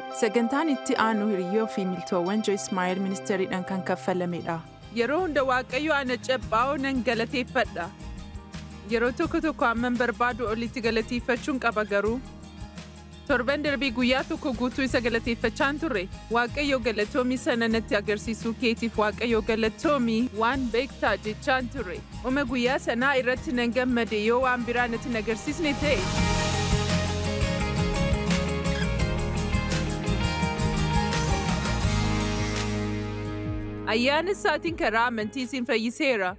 Sagantaan itti aanu hiriyyoo fi miltoowwan Joyce Meyer ministeeriidhaan kan kaffalamedha. Yeroo hunda Waaqayyo ana cabbaa'oo nan galateeffadha. Yeroo tokko tokko hamman barbaadu olitti galateeffachuun qaba garuu. Torban darbii guyyaa tokko guutuu isa galateeffachaan turre. Waaqayyo galatoomii sana natti agarsiisuu keetiif Waaqayyo galatoomii waan beektaa jechaan turre. Uma guyyaa sanaa irratti nan gammade yoo waan biraa natti hin agarsiisne ta'e. Ayyaana isaatiin karaa amantii isin fayyiseera.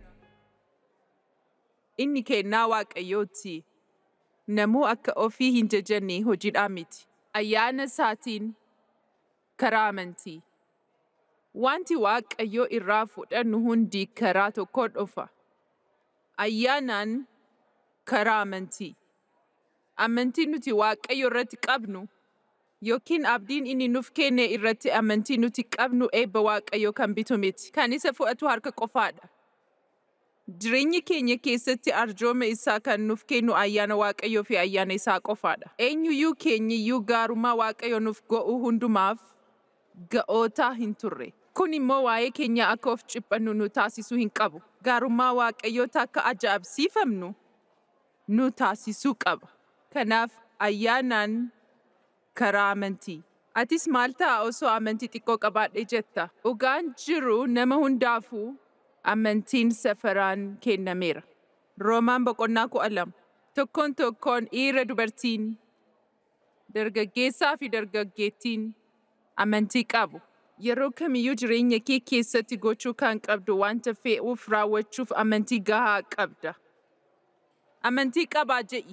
Inni kennaa Waaqayyooti. Namuu akka ofii hin jajanne hojiidhaa miti. Ayyaana isaatiin karaa amantii. Wanti Waaqayyo irraa fudhannu hundi karaa tokkoon dhufa. Ayyaanaan karaa amantii. Amantiin nuti Waaqayyo irratti qabnu yookiin abdiin inni nuuf kenne irratti amantii nuti qabnu eebba Waaqayyo kan bitu miti. Kan isa fudhatu harka qofaadha. Jireenya keenya keessatti arjooma isaa kan nuuf kennu ayyaana Waaqayyoo fi ayyaana isaa qofaadha. Eenyuyyuu keenyiyyuu gaarummaa Waaqayyo nuuf go'u hundumaaf ga'oota hin turre. Kun immoo waa'ee keenya akka of ciphannu nu taasisuu hin qabu. Gaarummaa Waaqayyoota akka ajaa'ibsiifamnu nu taasisuu qaba. Kanaaf ayyaanaan karaa amantii. Atis maal ta'a osoo amantii xiqqoo qabaadhee jetta? Dhugaan jiru nama hundaafuu amantiin safaraan kennameera. Roomaan boqonnaa kudha lama. Tokkoon tokkoon dhiira dubartiin, dargaggeessaa fi dargaggeettiin amantii qabu. Yeroo kamiyyuu jireenya kee keessatti gochuu kan qabdu wanta fe'uuf raawwachuuf amantii gahaa qabda. Amantii qabaa je'i.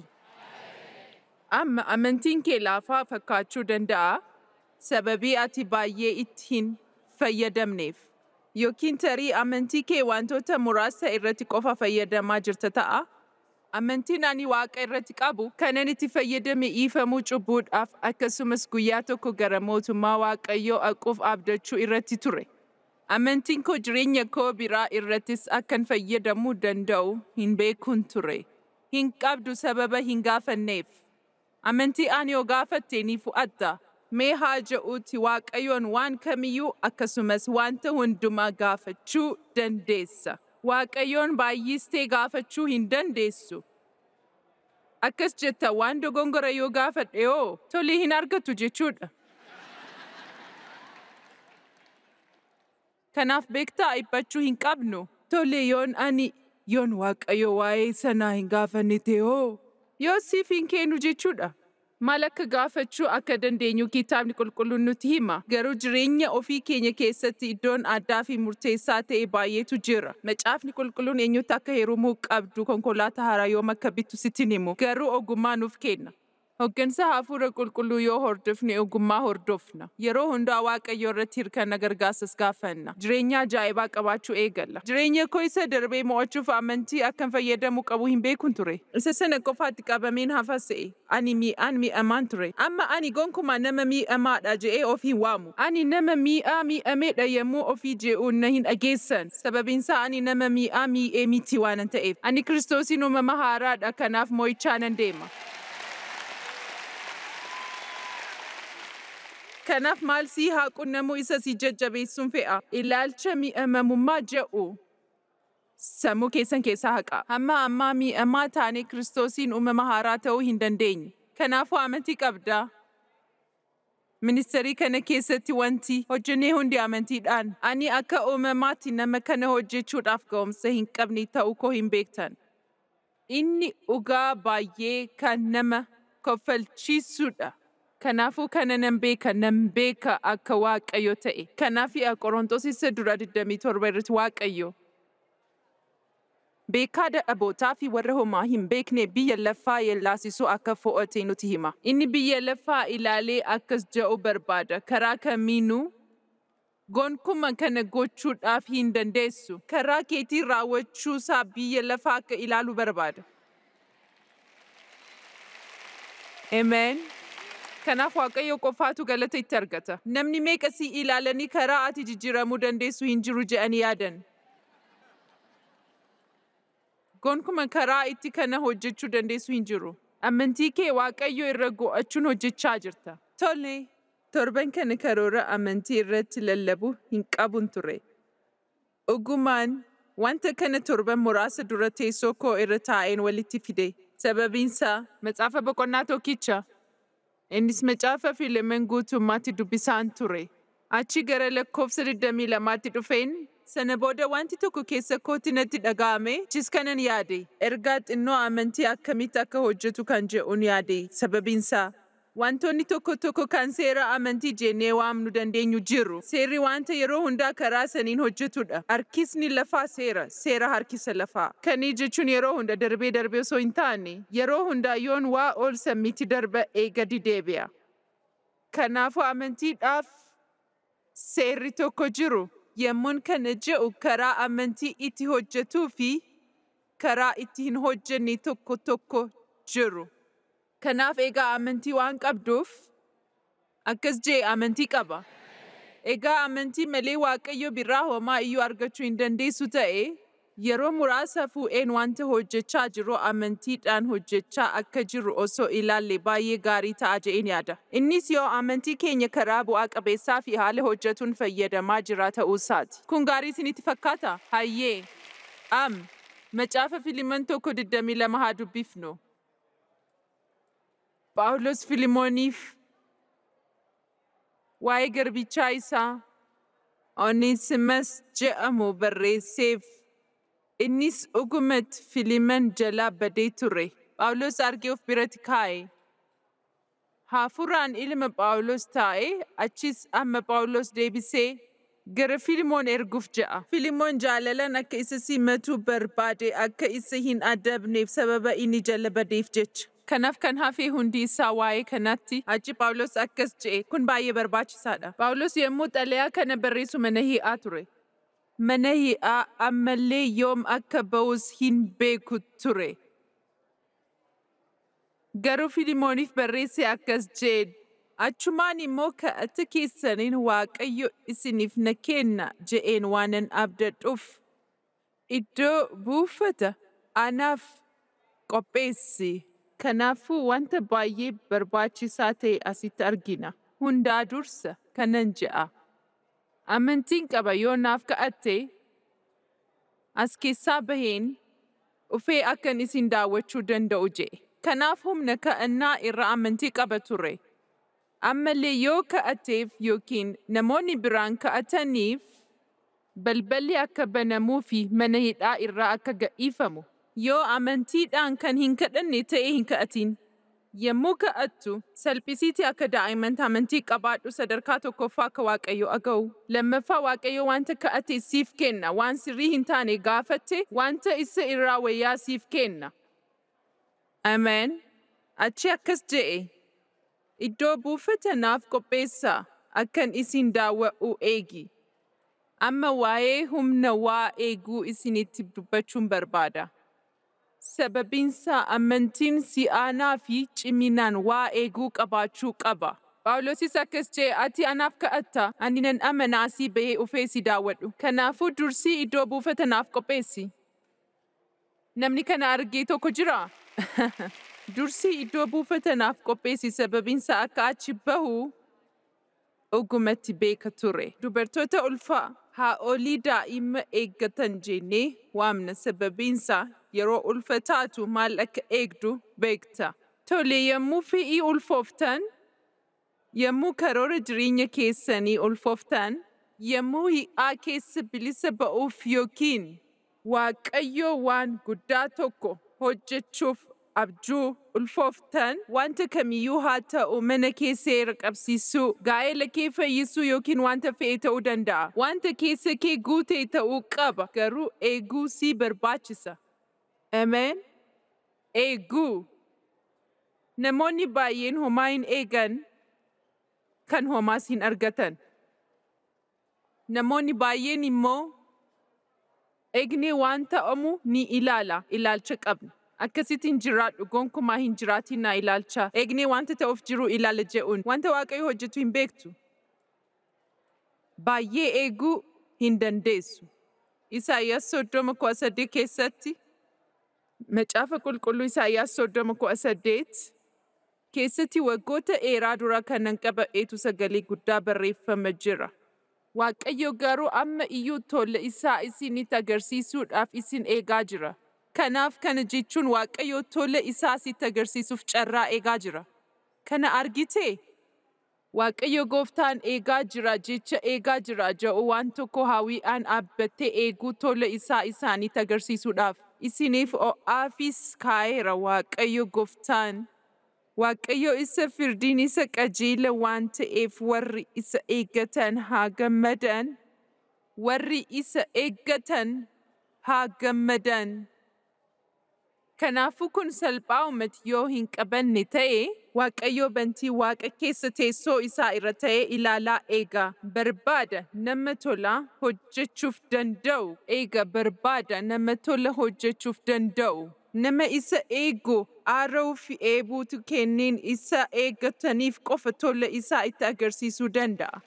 Amma amantiin kee laafaa fakkaachuu danda'a sababii ati baay'ee itti hin fayyadamneef. Yookiin tarii amantii kee wantoota muraasa irratti qofa fayyadamaa jirta ta'a. Amantiin ani waaqa irratti qabu kanan itti fayyadame dhiifamuu cubbuudhaaf akkasumas guyyaa tokko gara mootummaa waaqayyoo dhaquuf abdachuu irratti ture. Amantiin koo jireenya koo biraa irrattis akkan fayyadamuu danda'u hin beekuun ture. Hin qabdu sababa hin gaafanneef. Amantii ani yoo gaafatte ni fudhatta. Mee haa ja'uuti Waaqayyoon waan kamiyyuu akkasumas wanta hundumaa gaafachuu dandeessa. Waaqayyoon baay'istee gaafachuu hin dandeessu. Akkas jetta waan dogongora yoo gaafadhe yoo tolii hin argatu jechuudha. Kanaaf beektaa dhiphachuu hin qabnu. Tole yoon ani yoon Waaqayyo waa'ee sanaa hin gaafanne ta'e hoo yoo siif hin kennu jechuudha. Maal akka gaafachuu akka dandeenyu kitaabni qulqulluun nuti hima. Garuu jireenya ofii keenya keessatti iddoon addaa fi murteessaa ta'e baay'eetu jira. Macaafni qulqulluun eenyutti akka heerumuu qabdu konkolaataa haaraa yoom akka bittu sitti himu. Garuu ogummaa nuuf kenna. Hoggansa hafuura qulqulluu yoo hordofne ogummaa hordofna. Yeroo hundaa waaqayyo irratti hirkanna gargaarsas gaafanna. Jireenya ajaa'ibaa qabaachuu eegalla. Jireenya koo isa darbee mo'achuuf amantii akkan fayyadamuu qabu hin beekun ture. Isa sana qofaatti qabameen hafa se'e. Ani mi'aan mi'amaan ture. Amma ani gonkumaa nama mi'amaadha je'ee of hin waamu. Ani nama mi'aa mi'ameedha yommuu ofii je'uun na hin dhageessan. Sababiinsaa ani nama mi'aa mi'ee miti waanan ta'eef. Ani kiristoosiin uumama haaraadha kanaaf mo'ichaa nan deema. Kanaaf maal sii haa qunnamuu isa si jajjabeessuun fe'a. Ilaalcha mi'amamummaa jedhu sammuu keessan keessaa haqa. Hamma ammaa mi'amaa taanee kiristoosiin uumama haaraa ta'uu hin dandeenye. Kanaafuu amantii qabdaa. Ministeerii kana keessatti wanti hojjennee hundi amantiidhaan. Ani akka uumamaatti nama kana hojjechuudhaaf ga'umsa hin qabne ta'uu koo hin beektan. Inni dhugaa baay'ee kan nama koffalchiisudha. Kanaafuu kana nan beeka nan beeka akka Waaqayyo ta'e. Kanaaf Qorontos isa dura 27 irratti Waaqayyo. Beekaa dadhabootaa fi warra homaa hin beekne biyya lafaa yellaasisuu akka fo'ate nuti hima. Inni biyya lafaa ilaalee akkas jedhu barbaada. Karaa kamiinuu gonkumaa kana gochuudhaaf hin dandeessu. Karaa keetii raawwachuusaa biyya lafaa akka ilaalu barbaada. Amen. Kanaaf Waaqayyo qofaatu galata itti argata. Namni meeqa si ilaalanii karaa ati jijjiiramuu dandeessu hin jiru je'anii yaadan. Gonkumaa karaa itti kana hojjechuu dandeessu hin jiru. Amantii kee Waaqayyo irra go'achuun hojjechaa jirta. Tole, Torban kana karoora amantii irratti lallabu hin qabun ture. Dhugumaan wanta kana torban muraasa dura teessoo koo irra taa'een walitti fide. Sababiinsaa macaafa boqonnaa tokkicha. Innis macaafa Filemen guutummaatti dubbisaan ture. Achi gara lakkoofsa 22tti dhufeen sana booda wanti tokko keessa kootti natti dhaga'ame jis kanan yaade. Ergaa xinnoo amantii akkamitti akka hojjetu kan jedhuun yaade. Sababiinsaa wantoonni tokko tokko kan seera amantii jennee waamnu dandeenyu jiru. Seerri wanta yeroo hundaa karaa saniin hojjetudha. Harkisni lafaa seera, seera harkisa lafaa. Kanii jechuun yeroo hunda darbee darbee osoo hin taane, yeroo hundaa yoon waa ol sammiitti darba eegadi deebi'a. Kanaafuu amantiidhaaf seerri tokko jiru. Yemmuun kana je'u karaa amantii itti hojjetuu fi karaa itti hin hojjenne tokko tokko jiru. Kanaaf egaa amantii waan qabduuf akkas jee amantii qaba. Egaa amantii malee Waaqayyo biraa homaa iyyuu argachuu hin dandeessu ta'e yeroo muraasa fuudheen wanta hojjechaa jiru amantiidhaan hojjechaa akka jiru osoo ilaalle baay'ee gaarii ta'a jedheen yaada. Innis yoo amantii keenya karaa bu'aa qabeessaa fi haala hojjetuun fayyadamaa jira ta'uusaati. Kun gaarii isinitti fakkaata? Hayyee. Am. Macaafa Filiman tokko 22 haa dubbifnu. Phaawulos Filimooniif waa'ee garbichaa isaa Oneesimas jedhamu barreesseef innis dhugumatti Filiman jalaa badee ture. Phaawulos argee of biratti kaa'e. Hafuuraan ilma Phaawulos taa'e achis amma Phaawulos deebisee gara Filimoon erguuf ja'a. Filimoon jaalalaan akka isa simatu barbaade akka isa hin adabneef sababa inni jala badeef jecha. Kanaaf kan hafe hundi isaa waa'ee kanatti achi Phaawulos akkas jedhe kun baay'ee barbaachisaadha. Phaawulos yommuu xalayaa kana barreessu mana hi'aa ture. Mana hi'aa ammallee yoom akka ba'us hin beeku ture. Garuu Filimooniif barreesse akkas jedhe achumaan immoo kadhata keessaniin Waaqayyo isiniif na kenna je'een waanan abdadhuuf iddoo buufata anaaf qopheessi. Kanaafuu wanta baay'ee barbaachisaa ta'e asitti argina. Hundaa dursa kanan je'a. Amantiin qaba yoo naaf kadhatte as keessaa baheen dhufee akkan isin daawwachuu danda'u je'e. Kanaaf humna ka'annaa irra amantii qaba ture. Ammallee yoo ka'ateef yookiin namoonni biraan ka'ataniif balballi akka banamuu fi mana hidhaa irraa akka gadhiifamu. Yoo amantiidhaan kan hin kadhanne ta'e hin ka'atin. Yommuu ka'attu salphisiitii akka daa'imman amantii qabaadhu sadarkaa tokkoffaa akka Waaqayyo aga'u. Lammaffaa Waaqayyo wanta ka'ate siif kenna waan sirrii hin taane gaafatte wanta isa irraa wayyaa siif kenna. Ameen. Achi akkas je'e. Iddoo buufata naaf qopheessaa akkan isin daawwa'u eegi. Amma waa'ee humna waa eeguu isinitti dubbachuun barbaada. Sababiinsaa amantiin si'aanaa fi ciminaan waa eeguu qabaachuu qaba. Phaawulosis akkas jedhe ati anaaf ka'atta ani nan amanaa asii bahee dhufee si daawwadhu. Kanaafuu dursii iddoo buufata naaf qopheessi. Namni kana argee tokko jiraa? Dursii iddoo buufata naaf qopheessi sababiinsa akka achi bahu dhugumatti beeka ture. Dubartoota ulfaa haa'olii daa'ima eeggatan jennee waamna sababiinsa yeroo ulfa taatu maal akka eegdu beekta. Tole yommuu fe'ii ulfooftan, yommuu karoora jireenya keessanii ulfooftan, yommuu hi'aa keessa bilisa ba'uuf yookiin Waaqayyo waan guddaa tokko hojjechuuf abjuu ulfooftan wanta kamiyyuu haa ta'u mana keessa seera qabsiisuu gaa'ela kee fayyisuu yookiin wanta fe'e ta'uu danda'a. Wanta keessa kee guutee ta'uu qaba garuu eeguu si barbaachisa. Ameen. Eeguu. Namoonni baay'een homaa hin eegan kan homaas hin argatan. Namoonni baay'een immoo eegnee waan ta'amu ni ilaala, ilaalcha qabna. Akkasittiin jiraadhu gonkumaa hin jiraatin na ilaalcha. Eegnee wanta ta'uuf jiru ilaala je'uun wanta Waaqayyo hojjetu hin beektu. Baay'ee eeguu hin dandeessu. Isaayyaas soddoma kudha saddeet keessatti macaafa qulqulluu Isaayyaas soddoma kudha saddeet Keessatti waggoota dheeraa dura kanan qaba'eetu sagalee guddaa barreeffama jira. Waaqayyo garuu amma iyyuu tola isaa isinitti agarsiisuudhaaf isin eegaa jira. Kanaaf kana jechuun Waaqayyo tola isaa sitti agarsiisuuf carraa eegaa jira. Kana argitee? Waaqayyo gooftaan eegaa jira jecha eegaa jira ja'u waan tokko hawwiidhaan dhaabbattee eeguu tola isaa isaanitti agarsiisuudhaaf. Isiniif o'aafis kaa'eera Waaqayyo gooftaan. Waaqayyo isa firdiin isa qajeela waan ta'eef warri isa eeggatan haa gammadan. Warri isa eeggatan haa gammadan. Kanaafuu kun salphaa uummati yoo hin qabanne ta'e, Waaqayyo bantii waaqa keessa teessoo isaa irra ta'ee ilaalaa eega. Barbaada nama tola hojjechuuf danda'u. Eega barbaada nama tola hojjechuuf danda'u. Nama isa eegu aara'uu fi eebuutu kenneen isa eeggataniif qofa tola isaa itti agarsiisuu danda'a.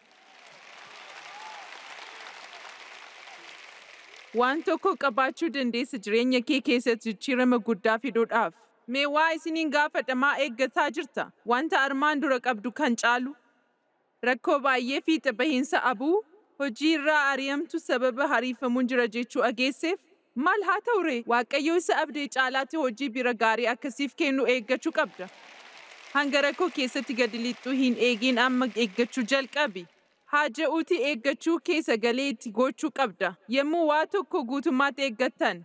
Waan tokko qabaachuu dandeessa jireenya kee keessatti jijjiirama guddaa fiduudhaaf. Mee waa isiniin gaafadha maa eeggataa jirta? Wanta armaan dura qabdu kan caalu? Rakkoo baay'ee fiixa bahiinsa abuu? Hojii irraa ari'amtu sababa hariifamuun jira jechuu dhageesseef? Maal haa ta'u ree? Waaqayyo isa abdee caalaatti hojii bira gaarii akkasiif kennu eeggachuu qabda. Hanga rakkoo keessatti gadi lixxuu hin eegin amma eeggachuu jalqabi. Haaja'uuti eeggachuu kee sagalee itti gochuu qabda. Yemmuu waa tokko guutummaatti eeggattan.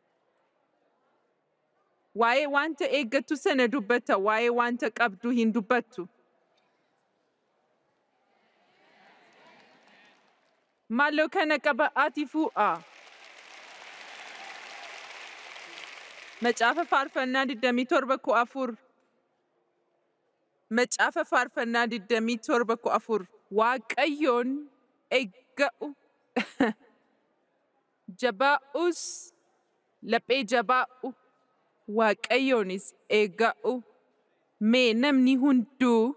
Waa'ee wanta eeggattu sana dubbatta, waa'ee wanta qabdu hin dubbattu. Maaloo kana qaba ati fuudhaa. Macaafa faarfannaa 27 kudha afur. Macaafa faarfannaa 27 kudha afur. Waaqayyoon eegga'u. Jabaa'us laphee jabaa'u. Waaqayyoonis eegga'u. Mee namni hunduu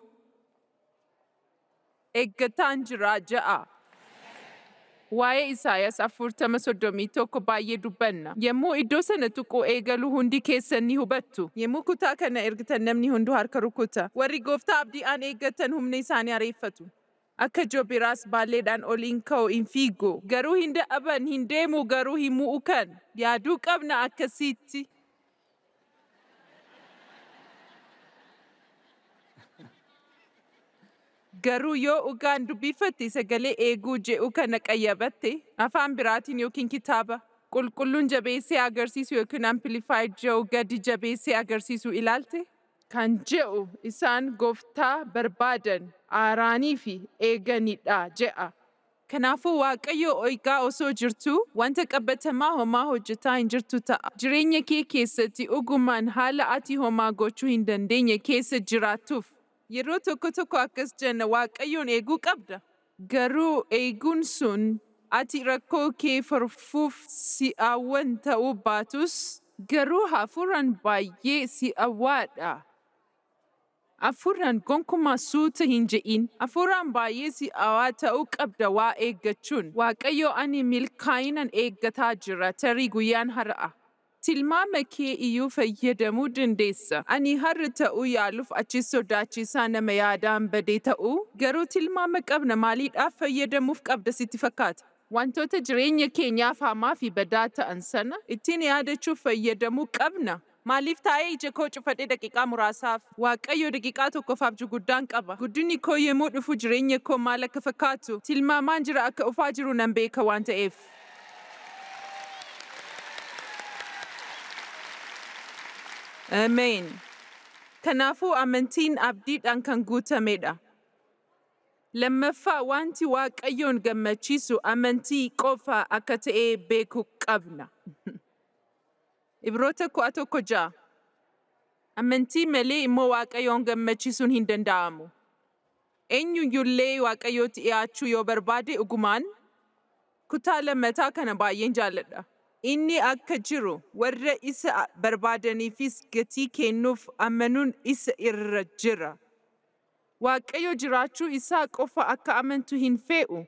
eeggataan jira ja'a. Waa'ee Isaayyaas afurtama soddomii tokko baay'ee dubbanna. Yemmuu iddoo sana tuquu eegalu hundi keessan ni hubattu. Yemmuu kutaa kana ergitan namni hunduu harka rukuta. Warri gooftaa abdiidhaan eeggatan humna isaanii areeffatu. Akka joobiraas baalleedhaan oliin ka'u hin fiigu. Garuu hin dadhaban, hin deemu, garuu hin mu'ukan. Yaaduu qabna akkasitti. Garuu yoo dhugaan dubbifatte sagalee eeguu je'u kana qayyabatte afaan biraatiin yookiin kitaaba qulqulluun jabeessee agarsiisu yookiin amplified je'u gadi jabeessee agarsiisu ilaalte kan je'u isaan gooftaa barbaadan aaraanii fi eeganidha je'a. Kanaafuu Waaqayyo eegaa osoo jirtu wanta qabatamaa homaa hojjetaa hin jirtu ta'a. Jireenya kee keessatti dhugumaan haala ati homaa gochuu hin dandeenye keessa jiraattuuf yeroo tokko tokko akkas jenna Waaqayyoon eeguu qabda. Garuu eeguun sun ati rakkoo kee furfuuf si'aawwan ta'uu baatus garuu hafuuraan baay'ee si'awaadha. Hafuuraan gonkumaa suuta hin je'in. Hafuuraan baay'ee si'awaa ta'uu qabda waa eeggachuun. Waaqayyo ani milkaa'inaan eeggataa jira tarii guyyaan har'a. Tilmaama kee iyyuu fayyadamuu dandeessa. Ani har'a ta'uu yaaluuf achi sodaachisaa nama yaadaan badee ta'uu garuu tilmaama qabna maaliidhaaf fayyadamuuf qabda sitti fakkaata. Wantoota jireenya keenyaaf hamaa fi badaa ta'an sana ittiin yaadachuuf fayyadamuu qabna. Maaliif taa'ee ija koo cufadhee daqiiqaa muraasaaf Waaqayyo daqiiqaa tokkoof abjuu guddaan qaba. Guddinni koo yemmuu dhufu jireenya koo maal akka fakkaatu tilmaamaan jira akka dhufaa jiru nan beeka waan ta'eef. Ameen. Kanaafuu amantiin abdiidhaan kan guutamedha. Lammaffaa wanti Waaqayyoon gammachiisu amantii qofa akka ta'e beekuu qabna. Ibroota kudha tokko ja'a. Amantii malee immoo Waaqayyoon gammachiisuun hin danda'amu. Eenyuyyullee Waaqayyootti dhiyaachuu yoo barbaade dhugumaan kutaa lammataa kana baay'een jaalladha. Inni akka jiru warra isa barbaadaniifis gatii kennuuf amanuun isa irra jira. Waaqayyo jiraachuu isaa qofa akka amantu hin fe'u.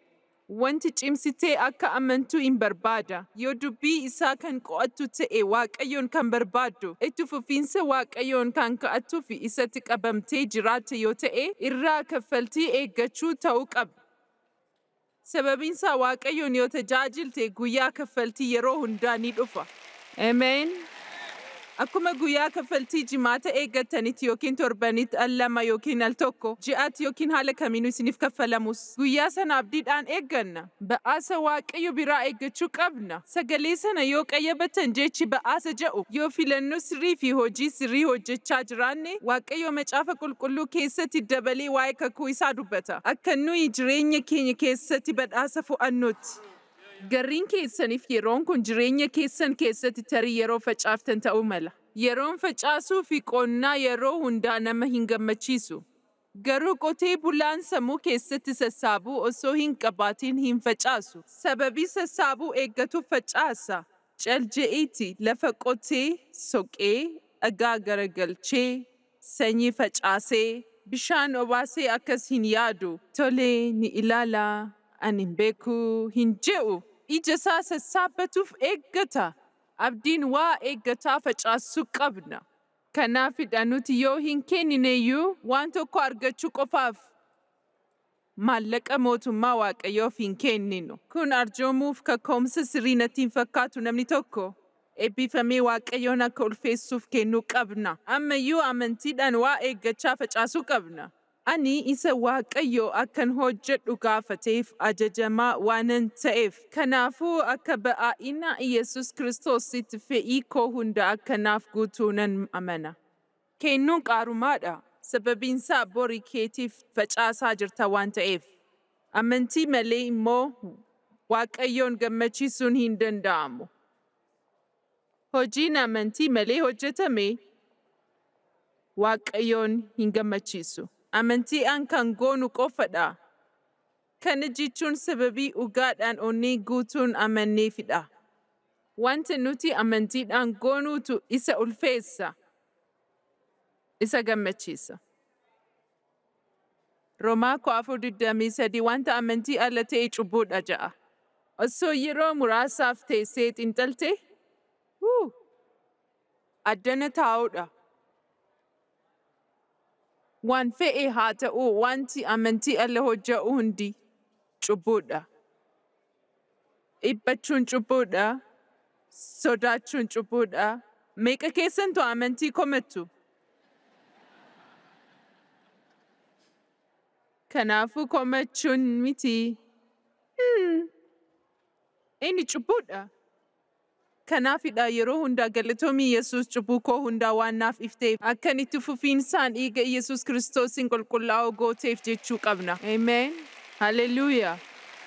Wanti cimsitee akka amantuu hin barbaada. Yoo dubbii isaa kan qo'attu ta'e Waaqayyoon kan barbaaddu, itti fufiinsa Waaqayyoon kan ka'attuu fi isatti qabamtee jiraatte yoo ta'e, irraa kaffaltii eeggachuu ta'uu qaba. Sababiinsaa Waaqayyoon yoo tajaajilte guyyaa kaffaltii yeroo hundaa ni dhufa. Ameen. Akkuma guyyaa kaffaltii jimaata eeggatanitti yookiin torbanitti al lama yookiin al tokko ji'aatti yookiin haala kamiinuu isiniif kaffalamus guyyaa sana abdiidhaan eegganna. Ba'aasa Waaqayyo biraa eeggachuu qabna. Sagalee sana yoo qayyabatan jechi ba'aasa jedhu yoo filannoo sirrii fi hojii sirrii hojjechaa jiraanne Waaqayyo macaafa qulqulluu keessatti dabalee waa'ee kakuu isaa dubbata. Akka nuyi jireenya keenya keessatti badhaasa fo'annutti. Garriin keessaniif yeroon kun jireenya keessan keessatti tarii yeroo facaaftan ta'uu mala. Yeroon facaasuu fi qonnaa yeroo hundaa nama hin gammachiisu. Garuu qotee bulaan sammuu keessatti sassaabuu osoo hin qabaatiin hin facaasu. Sababii sassaabuu eeggatuuf facaasa. Calje'iiti lafa qotee, soqee, dhagaa garagalchee, sanyii facaasee, bishaan obaasee akkas hin yaadu. Tolee ni ilaalaa. ani hin beeku hin je'u ija isaa sassaabbatuuf eeggata. Abdiin waa eeggataa facaasuu qabna. Kanaafidha nuti yoo hin kennineyyuu waan tokko argachuu qofaaf maallaqa mootummaa waaqayyoof hin kenninu. Kun arjoomuuf kaka'umsa sirrii natti hin fakkaatu namni tokko. Eebbifamee waaqayyoon akka ulfeessuuf kennuu qabna. Ammayyuu amantiidhaan waa eeggachaa facaasuu qabna. Ani isa Waaqayyo akkan hojjedhu gaafateef ajajamaa waanan ta'eef. Kanaafuu akka ba'aa'ina Iyesus Kiristoositti fe'ii koo hunda akkanaaf guutuu nan amana. Kennuun qaarumaadha. Sababiinsaa borii keetiif facaasaa jirta waan ta'eef. Amantii malee immoo Waaqayyoon gammachiisuun hin danda'amu. Hojiin amantii malee hojjetame Waaqayyoon hin gammachiisu. amantiidhaan kan goonu qofadha. Kana jechuun sababii dhugaadhaan onnee guutuun amanneefidha. Wanti nuti amantiidhaan goonuutu isa ulfeessa. Isa gammachiisa. Roomaa koo afur digdamii sadii wanta amantii ala ta'e cubbuudha ja'a. Osoo yeroo muraasaaf teessee xinxalte, addana taa'uudha. waan fe'e haa ta'u wanti amantii ala hojja'u hundi cubbuudha. Dhiphachuun cubbuudha. Sodaachuun cubbuudha. Meeqa keessantu amantii komattu? Kanaafuu komachuun miti. Inni cubbuudha. Kanaafidha yeroo hundaa galatoomii Yesuus cubbuu koo hundaa waan naaf ifteef akkan itti fufiinsaan dhiiga Yesuus Kiristoosiin qulqullaa'oo gooteef jechuu qabna. Ameen. Haleluuyaa.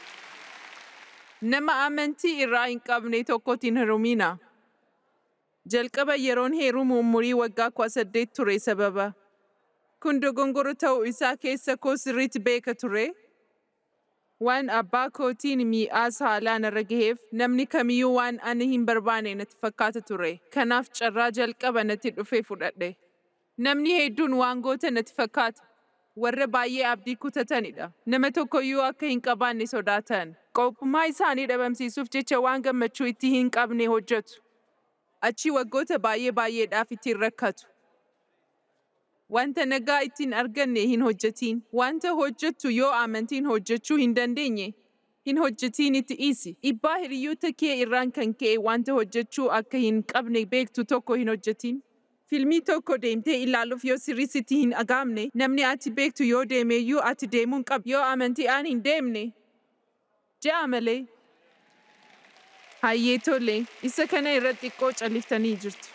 Nama amantii irraa hin qabne tokkotti hin hirumina. Jalqaba yeroon heerumu umurii waggaa kudha saddeet ture sababa. Kun dogongoro ta'uu isaa keessa koo sirriitti beeka ture. waan abbaa kootiin mi'aas haalaan irra gaheef namni kamiyyuu waan ani hin barbaane natti fakkaata ture. Kanaaf carraa jalqaba natti dhufee fudhadhe. Namni hedduun waan goota natti fakkaata. Warra baay'ee abdii kutatanidha. Nama tokkoyyuu akka hin qabaanne sodaatan. Qophummaa isaanii dhabamsiisuuf jecha waan gammachuu itti hin qabne hojjetu. Achi waggoota baay'ee baay'eedhaaf ittiin rakkatu. Wanta nagaa ittiin arganne hin hojjetiin. Wanta hojjettu yoo amantiin hojjechuu hin dandeenye, hin hojjetiin itti dhiisi. Dhibbaa hiriyoota kee irraan kan ka'e wanta hojjechuu akka hin qabne beektu tokko hin hojjetiin. Filmii tokko deemtee ilaaluuf yoo sirriitti hin dhagaamne, namni ati beektu yoo deemeyyuu ati deemuun qabdu. Yoo amantiidhaan hin deemne, ja'a malee. Hayyee tole, isa kana irratti xiqqoo calliftanii jirtu.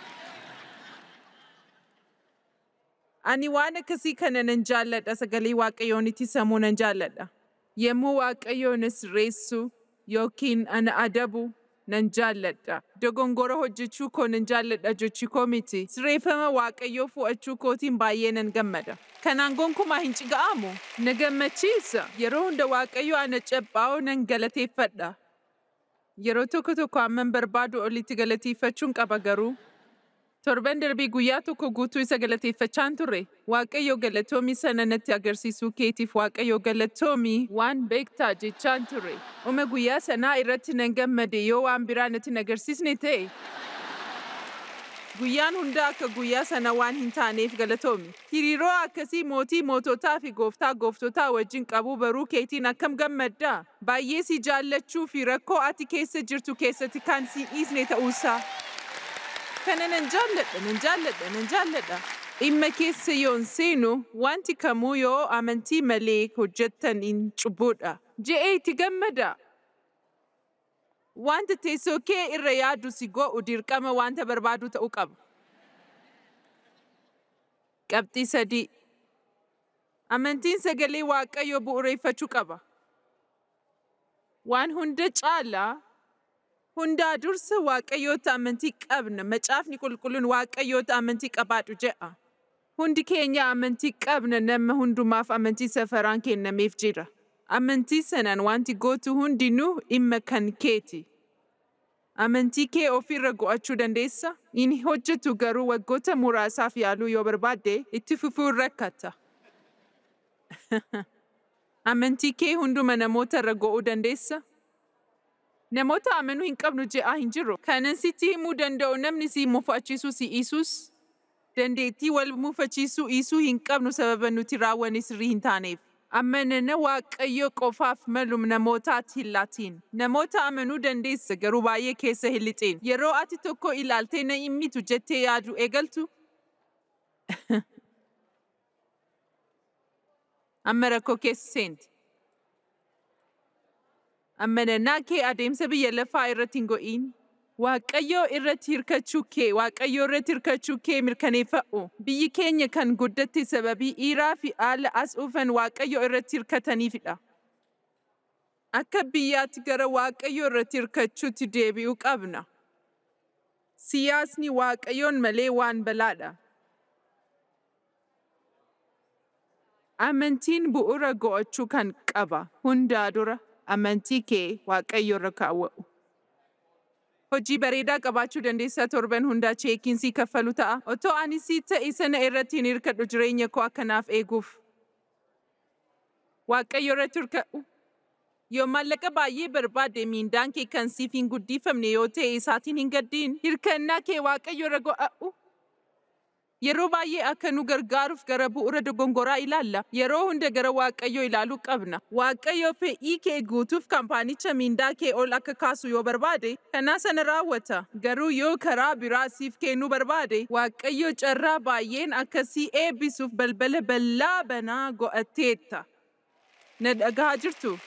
Ani waan akkasii kana nan jaalladha sagalee waaqayyoon itti sammuu nan jaalladha. Yemmuu waaqayyoon na sirreessu yookiin ana adabu nan jaalladha. Dogongora hojjechuu koo nan jaalladha jechuu koo miti. Sirreeffama waaqayyoo fu'achuu kootiin baay'ee nan gammada. Kanaan gonkumaa hin ciga'amu. Na gammachiisa. Yeroo hunda waaqayyo ana cabbaa'oo nan galateeffadha. Yeroo tokko tokko hamman barbaadu olitti galateeffachuun qaba garuu. Torban darbii guyyaa tokko guutuu isa galateeffachaan turre. Waaqayyo galatoomii sana natti agarsiisuu keetiif Waaqayyo galatoomii waan beektaa jechaan ture. Uma guyyaa sanaa irratti nan gammade yoo waan biraa natti hin agarsiisne ta'e. Guyyaan hunda akka guyyaa sana waan hin taaneef galatoomi. Hiriiroo akkasii mootii moototaa fi gooftaa gooftotaa wajjin qabuu baruu keetiin akkam gammaddaa. Baay'ee si jaallachuu fi rakkoo ati keessa jirtu keessatti kan si dhiisne ta'uusaa. Kana nan jaalladha, nan jaalladha, nan jaalladha. Dhimma keessa yoon seenu wanti kamuu yoo amantii malee hojjettan hin cubbuudha. Je'ee itti gammada. Wanta teessoo kee irra yaadu si go'u dirqama wanta barbaadu ta'uu qaba. Qabxii sadii. Amantiin sagalee Waaqayyoo bu'uureeffachuu qaba. Waan hunda caalaa hundaa dursa Waaqayyoota amantii qabna. Macaafni qulqulluun Waaqayyoota amantii qabaadhu jedha. Hundi keenya amantii qabna nama hundumaaf amantii safaraan kennameef jira. Amantii sanaan wanti gootu hundinuu dhimma kan keeti. Amantii kee ofirra go'achuu dandeessa? Inni hojjetu garuu waggoota muraasaaf yaaluu yoo barbaadde itti fufuun rakkata. Amantii kee hunduma namoota irra go'uu dandeessa? Namoota amanuu hin qabnu je'aa hin jiru. Kanan sitti himuu danda'u namni si mufachiisuu si dhiisuus dandeettii wal mufachiisuu dhiisuu hin qabnu sababa nuti raawwanne sirrii hin taaneef. Amanana Waaqayyo qofaaf malu namootaatti hin laatiin. Namoota amanuu dandeessa garuu baay'ee keessa hin lixin. Yeroo ati tokko ilaaltee na hin mitu jettee yaadu eegaltu. Amma rakkoo keessa seenti. Amanannaa kee adeemsa biyya lafaa irratti hin go'iin. Waaqayyoo irratti hirkachuu kee, Waaqayyoo irratti hirkachuu kee mirkaneeffadhu. Biyyi keenya kan guddatte sababii dhiiraa fi haala as dhufan Waaqayyoo irratti hirkataniifidha. Akka biyyaatti gara Waaqayyoo irratti hirkachuutti deebi'uu qabna. Siyaasni Waaqayyoon malee waan balaadha. Amantiin bu'uura go'achuu kan qaba. Hundaa dura amantii kee Waaqayyo irra kaawwa'u. Hojii bareedaa qabaachuu dandeessaa torban hundaa cheekiin sii kaffalu ta'a. Otoo ani sii ta'e sana irratti hin hirkadhu jireenya koo akkanaaf eeguuf. Waaqayyo irratti hirkadhu. Yoo maallaqa baay'ee barbaade miindaan kee kan siif hin guddifamne yoo ta'e isaatiin hin gaddiin hirkannaa kee Waaqayyo irra go'a'u. Yeroo baay'ee akka nu gargaaruuf gara bu'uura dogongoraa ilaalla. Yeroo hunda gara Waaqayyoo ilaaluu qabna. Waaqayyo fedhii kee guutuuf kaampaanicha miindaa kee ol akka kaasu yoo barbaade, kanaa sana raawwata. Garuu yoo karaa biraa siif kennuu barbaade, Waaqayyo carraa baay'een akkasii eebbisuuf balbala bal'aa banaa go'atteetta. Na dhagahaa jirtu?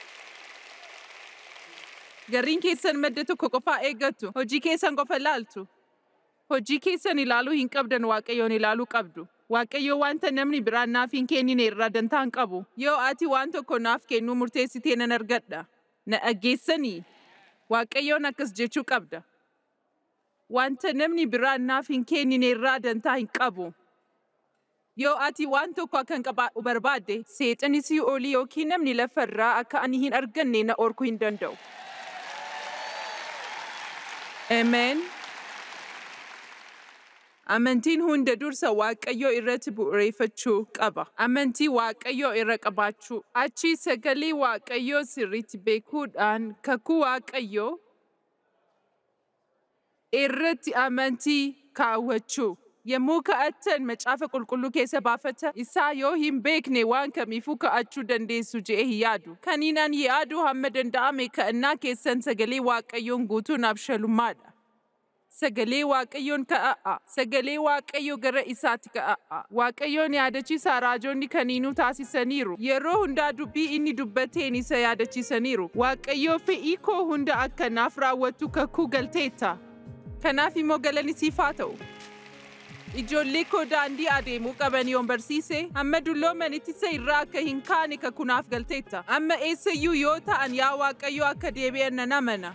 Garriin keessan madda tokko qofaa eeggattu. Hojii keessan qofa ilaaltu. Hojii keessan ilaaluu hin qabdan Waaqayyoon ilaaluu qabdu. Waaqayyo wanta namni biraan naaf hin kennine irraa dantaa hin qabu. Yoo ati waan tokko naaf kennuu murteessitee nan argadha. Na dhaggeessanii. Waaqayyoon akkas jechuu qabda. Wanta namni biraan naaf hin kennine irraa dantaa hin qabu. Yoo ati waan tokko akka hin qabaadhu barbaadde, seexani si olii yookiin namni lafarraa akka ani hin arganne na orkuu hin danda'u. Ameen. Amantiin hunda dursa Waaqayyoo irratti bu'uureeffachuu qaba. Amantii Waaqayyoo irra qabaachuu. Achi sagalee Waaqayyoo sirriitti beekuudhaan kakuu Waaqayyoo irratti amantii kaawwachuu. Yommuu ka'attan macaafa qulqulluu keessa baafata isaa yoo hin beekne waan kamiifuu ka'achuu dandeessu je'ee hin yaadu. Kaniin ani yaadu hamma danda'ame ka'annaa keessan sagalee Waaqayyoon guutuun abshalummaadha. Sagalee Waaqayyoon ka'a'a. Sagalee Waaqayyoo gara isaatti ka'a'a. Waaqayyoon yaadachiisaa raajonni kaniinuu taasisaniiru. Yeroo hundaa dubbii inni dubbateen isa yaadachiisaniiru. Waaqayyoo fe'ii koo hunda akka naaf raawwattu kakuu galteetta. Kanaaf immoo galanni siif haa ta'u. Ijoollee koo daandii adeemuu qaban yoon barsiise, amma dulloomanitti isa irraa akka hin kaane kakunaaf galteetta. Amma eessayyuu yoo ta'an yaa Waaqayyoo akka deebi'an nan amana.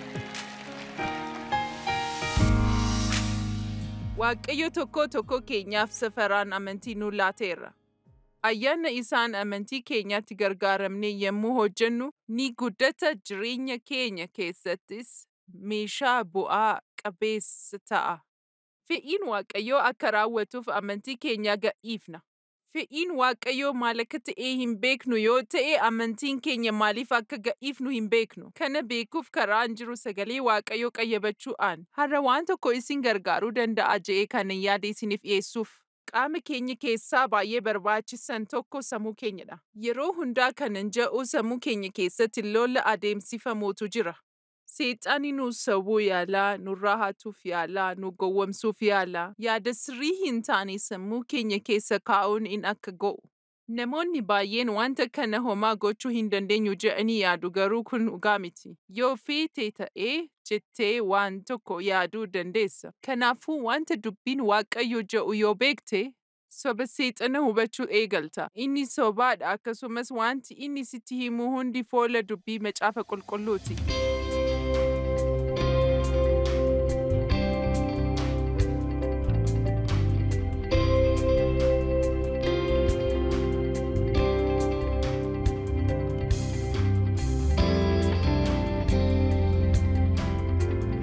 Waaqayyo tokko tokko keenyaaf safaraan amantii nu laateera. Ayyaana isaan amantii keenyaatti gargaaramne yommuu hojjennu ni guddata jireenya keenya keessattis meeshaa bu'aa qabeessa ta'a. Fe'iin Waaqayyoo akka raawwatuuf amantii keenya gadhiifna. Fe'iin Waaqayyoo maal akka ta'e hin beeknu yoo ta'e amantiin keenya maaliif akka gadhiifnu hin beeknu. Kana beekuuf karaan jiru sagalee Waaqayyoo qayyabachuudhaan. Har'a waan tokko isin gargaaruu danda'a je'ee kanan yaada isiniif dhiyeessuuf. Qaama keenya keessaa baay'ee barbaachisan tokko sammuu keenyadha. Yeroo hundaa kanan ja'u sammuu keenya keessatti lola adeemsifamuutu jira. Seexaani nu sawwuu yaalaa, nurraa hatuuf yaalaa, nu gowwomsuuf yaalaa, yaada sirrii hin taane sammuu keenya keessa kaa'uun in akka go'u. Namoonni baay'een wanta kana homaa gochuu hin dandeenyu je'anii yaadu garuu kun dhugaa miti. Yoo feete ta'ee jettee waan tokko yaaduu dandeessa. Kanaafuu wanta dubbiin Waaqayyo je'u yoo beekte soba seexana hubachuu eegalta. Inni sobaadha akkasumas wanti inni sitti himu hundi foola dubbii macaafa qulqulluuti.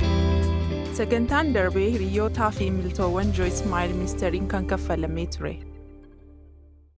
Sagantaan darbee hiriyootaa fi miltoowwan Joyce Meyer ministeeriin kan kaffalamee ture.